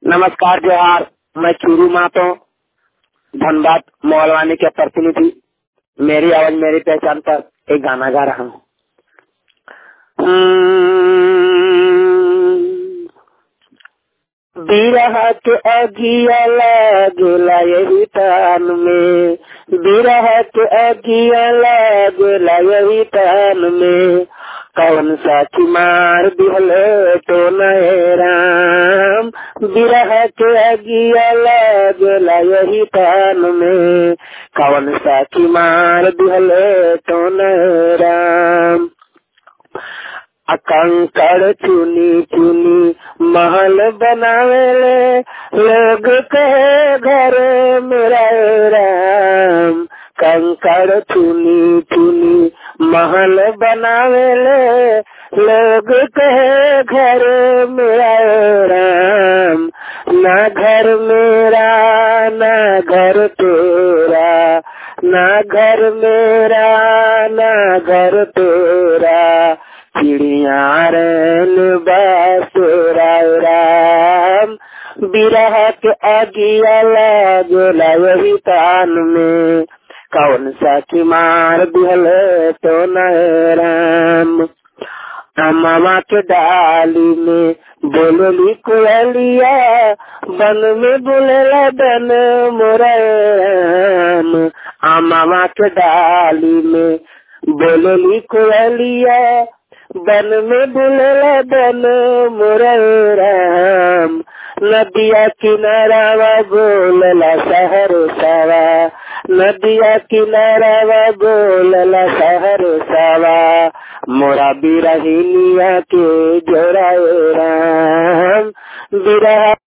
नमस्कार जोहार मैं चूरू मातो धनबाद मोहलवानी के प्रतिनिधि मेरी आवाज मेरी पहचान पर एक गाना गा रहा हूँ बिरह के अगिया लागेला यही तान में बिरह के अगिया लागेला यही तान में कौन सा मार दिहले तो नए राम बिरह के अगिया लागेला यही तान में कौन सा मार दिहले तो नए राम कंकड़ चुनी चुनी महल बनावेले लोग कहे घर मेरा राम कंकड़ चुनी चुनी महल बनावेले लोग कहे घर मेरा राम ना घर मेरा ना घर तेरा ना घर मेरा ना घर तेरा चिड़िया रन बसुरा राम बिरह के अगिया लागेला वही तान में कौन सा की मार दिहल तो न राम मामा के डाली में बोलली कोयलिया बन में बोलेला बन मोरा राम मामा के डाली में बोलली कोयलिया बन में बुलला बन राम नदिया किनारावा बोलला शहर सावा नदिया किनारावा बोलला शहर सावा मोरा बिरहिनिया के जोरा राम बिरह